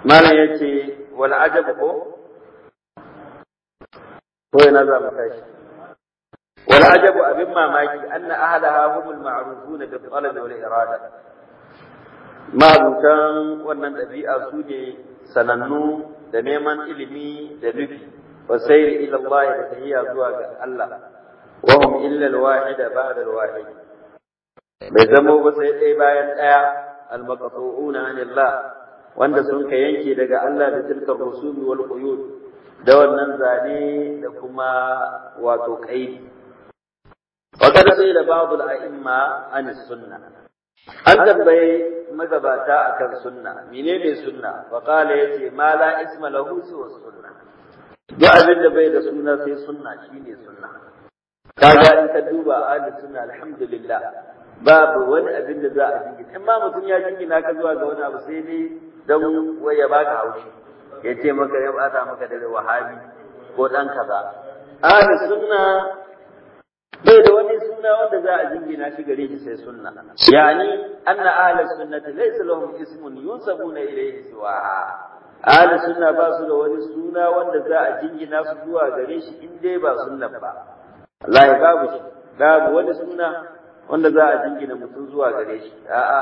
malam yace wal ajab ko ko yana za mu tashi wal ajab abin mamaki anna ahlaha humul ma'rufuna bil talab wal irada ma'abutan wannan ɗabi'a su ne sanannu da neman ilimi da nufi wa sayri ila Allah da tahiyya zuwa ga Allah wa hum illa al-wahid ba'da al-wahid bai zamo ba sai ɗaya bayan ɗaya al-maqtu'una anillah wanda sun ka yanke daga Allah da tilka rusumi wal quyud da wannan zane da kuma wato kai wa kada sai da ba'd al-a'imma an sunna an tambaye magabata akan sunna menene sunna fa qala yace ma la isma lahu siwa sunna duk abin da bai da suna sai sunna shine sunna kaga in ka duba ahli sunna alhamdulillah babu wani abin da za a jingina in ma mutum ya jingina ka zuwa ga wani abu sai dai don wai ya baka haushi ya ce maka ya bata maka da wahabi ko dan kaza ahli sunna bai da wani suna wanda za a jingina shi gare shi sai sunna yani anna ahli sunnati laysa lahum ismun yunsabuna ilayhi siwa ahli sunna ba su da wani suna wanda za a jingina su zuwa gare shi in dai ba sunna ba wallahi babu shi babu wani suna wanda za a jingina mutum zuwa gare shi a'a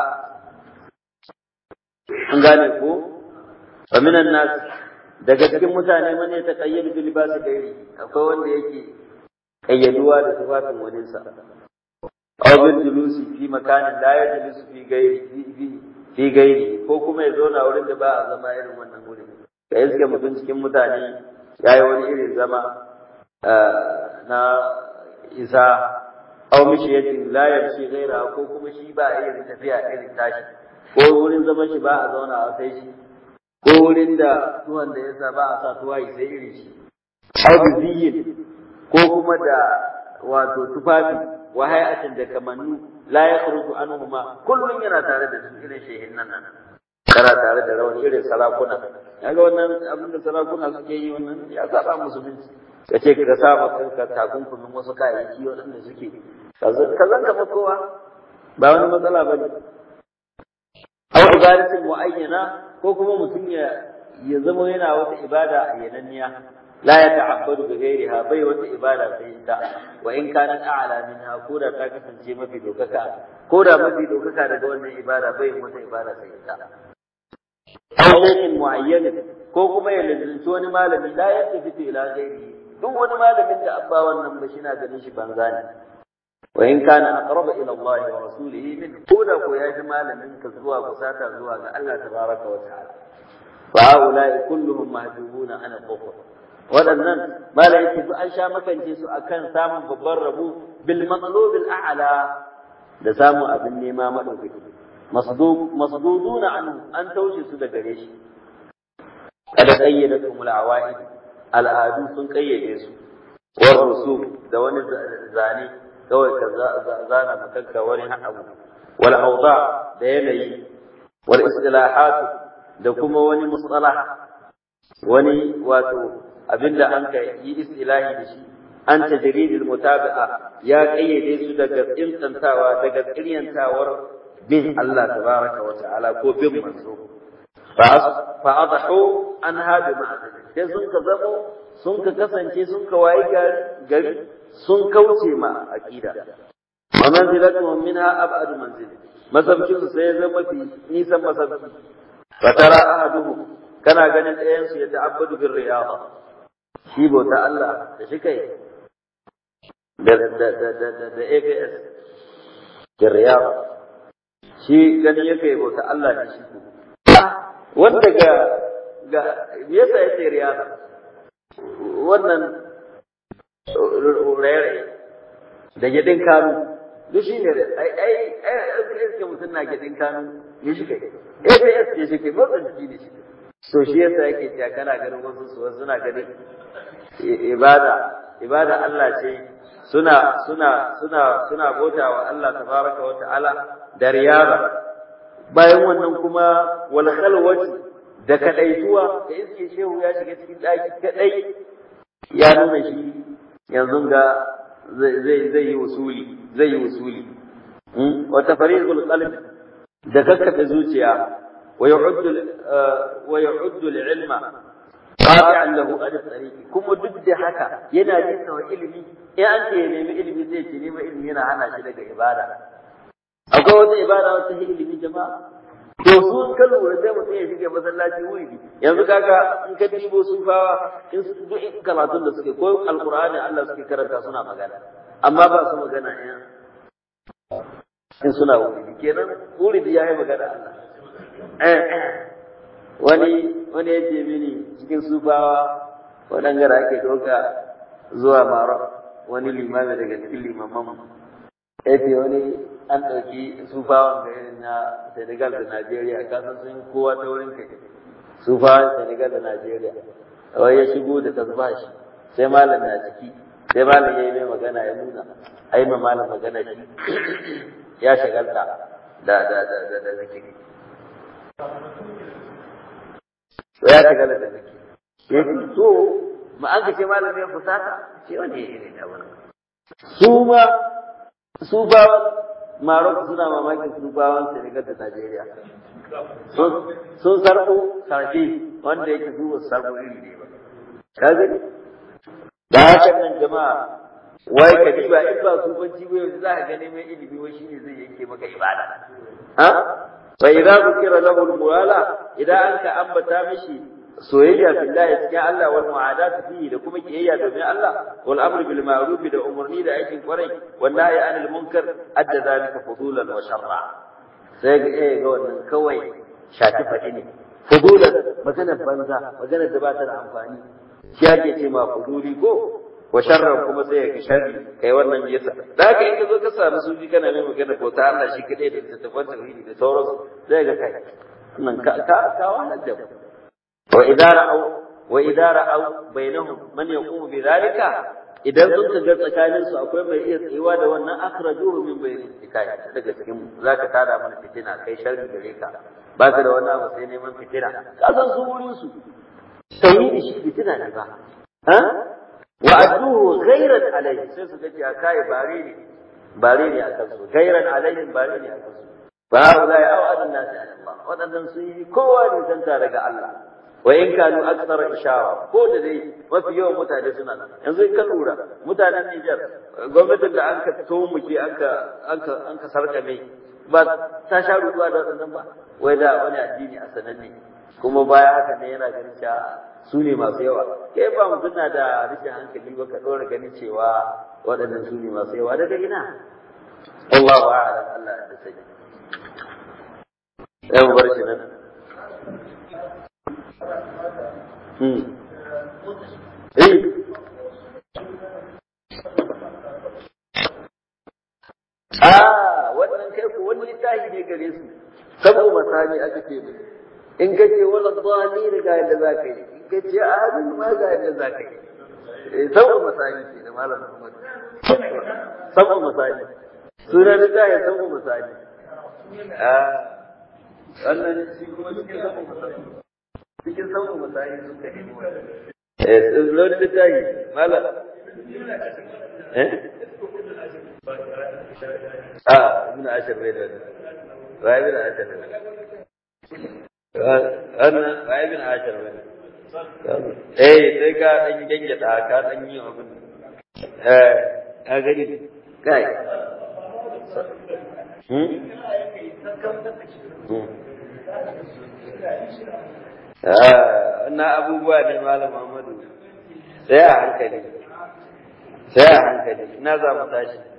an gane ko wa minan nas daga cikin mutane man ya taqayyadu bil libasi gairi akwai wanda yake kayyaduwa da tufafin waninsa aw bil julusi fi makanin la yajlisu fi gairi fi gairi ko kuma ya zauna wurin da ba a zama irin wannan wurin ka iske mutum cikin mutane ya yi wani irin zama na isa aw mishiyatin la yamshi gaira ko kuma shi ba a irin tafiya irin tashi ko wurin zaman shi ba a zauna a sai shi ko wurin da tuwon da yasa ba a sa tuwayi sai irin shi aw biziyin ko kuma da wato tufafi wa hay'atin da kamannu la yakhruju anhuma kullun yana tare da su irin shehin nan kana tare da rawan irin sarakuna kaga wannan abin da sarakuna suke yi wannan ya saba musulunci ka ce ka saba kanka takunkumin wasu kayayyaki waɗanda suke ka zan ka kowa ba wani matsala ba ne aw ibadatin muayyana ko kuma mutum ya ya zama yana wata ibada ayyananniya لا يتعبد بغيرها بي wata ibada sai ta wa in kanat a'la minha ko da ta kasance mafi dokaka ko da mafi dokaka daga wannan ibada bai wata ibada sai ta ayyukan muayyan ko kuma ya lalunci wani malami la yattafitu ila ghairi duk wani malamin da abba wannan ba shina ganin shi banza ne wa in kana aqraba ila Allah wa rasulihi min ko da ko ya ji malamin ka zuwa kusata zuwa ga Allah tabaraka wa ta'ala fa haula'i kulluhum mahjubuna ana dhukr waɗannan malaiki su an sha makance su akan samun babban rabo bil matsalubil a'la da samun abin nema madaukaki masduduna anhu an taushe su da gare shi kada kayyada tumul awaid al'adu sun kayyade su war rusum da wani zane kawai ka zana makanka wani abu wal awda da yanayi wal istilahat da kuma wani mustalah wani wato abinda an ka yi istilahi da shi an tajridil mutabi'a ya kayyade su daga tsintantawa daga tsiryantawar bin Allah tabaraka wa ta'ala ko bin manzo fa adahu an hadu ma'azali sai sun ka zamo sun ka kasance sun ka wayi gari sun kauce ma aqida wa manzilatuhum minha ab'ad manzil masabkin su sai zama fi nisan masabki fa tara ahaduhum kana ganin ɗayan su ya ta'abbadu bir riyada shi bauta Allah da shi kai da da da da da da ABS da riyada shi gani yake bauta Allah da shi wanda ga ga me yasa yace riyada wannan rere da gidin kanu duk shi ne ai ai ai ke mutum na gidin kanu ya shi kai ABS ya shi kai motsa jiki ne shi to shi yasa yake cewa kana ganin wasu su wasu suna ganin ibada ibada Allah ce suna suna suna suna bauta wa Allah tabaraka wa ta'ala da riyaba bayan wannan kuma wal khalwati da kadaituwa da iske shehu ya shiga cikin daki kadai ya nuna shi yanzu ga zai zai yi usuli zai yi usuli wa tafariqul qalb da kakkafe zuciya wa yu'addu wa yu'addu al-ilma qati'an lahu ala tariqi kuma duk da haka yana nisa wa ilimi in an ce ya nemi ilimi zai ce neman ilimi yana hana shi daga ibada akwai wata ibada wata ilimi jama'a to su ka lura sai mutum ya shiga masallaci wuri yanzu kaga in ka dibo sufawa in su duk karatun da suke ko alqur'ani Allah suke karanta suna magana amma ba su magana in in suna wuri kenan wuri ya yi magana Allah wani wani ya ce mini cikin sufawa waɗanda ake ɗauka zuwa maro wani limami daga cikin limaman ya ce wani an ɗauki sufawan da irin na Senegal da Najeriya kasan sun kowa ta wurin kai sufawan Senegal da Najeriya wai ya shigo da tasbashi sai malam na ciki sai malam ya yi mai magana ya nuna a yi ma malam magana shi ya shagalta da da da da da zikiri ya shagalta da zikiri ya ce so ma an kace malam ya fusata ce wani ya yi da wani su ma sufawan Marok suna mamakin sufawan Senegal da Najeriya. Sun sarko sarki wanda yake su ba sarko iri ne ba. Ka gani? Da haka nan jama'a wai ka ba in ba sufanci ba yanzu za ka gani mai ilimi wai shine zai yanke maka ibada. Ha? Fa idza zukira lahu al-muwala idan an ka ambata mishi soyayya billahi cikin Allah wal mu'adatu fihi da kuma kiyayya domin Allah wal amru bil ma'ruf da umurni da aikin kwarai wal nahyi anil munkar adda zalika fudulan wa sharra sai ga eh ga wannan kawai shafi fadi ne fudulan maganar banza maganar da ba ta da amfani shi ake ce ma fuduli ko wa sharran kuma sai ya ga sharri kai wannan yasa da haka in ka zo ka samu sufi kana mai magana ko ta Allah shi kadai da tattafan tauhidi da sauransu sai ga kai nan ka ka ka wahalar da mu وإذا رأوا وإذا رأوا بينهم من يقوم بذلك idan sun taga tsakanin su akwai mai iya tsayuwa da wannan akhrajuhu min bayni tikai daga cikin zaka tada mana fitina kai sharri gare ka ba ka da wani abu sai neman fitina ka san su wurin su tauhidi shi fitina ne ba ha wa adduhu ghayran alayhi sai su gaji kai bare ne bare ne akan su ghayran alayhi bare ne akan su fa la ya'udun nasi Allah wadannan su yi kowa ne santa daga Allah wa in kanu aksar ishawa ko da dai mafi yawan mutane suna nan yanzu in ka lura mutanen Niger gwamnatin da an ka tomuke an ka an ka an ka sarkame ba ta sha ruwa da wannan ba wai da wani addini a sananne kuma baya haka ne yana ganin cewa su ne masu yawa kai ba mutum na da rashin hankali ba ka dora ganin cewa waɗannan su ne masu yawa daga ina Allahu a'lam Allah ya sani sai mu bar shi nan Ah, wannan kai ku wani littafi ne gare su, sabo masani aka ce mu. In ka ce wala dhani ga yadda za ka yi, in ka ce amin ma ga yadda za ka yi. Sabo masani ce da malam Muhammad. Sabo masani. Sunan littafi sabo masani. Ah, wannan shi kuma cikin sabo masani. cikin sauran misali suka yi eh lori da tayi mala eh ah ibn ashar bai da wa ibn ashar ana wa ibn ashar bai eh sai ka dan genge da ka dan yi abin eh a gani kai hmm wannan abubuwa ne malam Muhammadu sai a hankali sai a hankali ina za mu tashi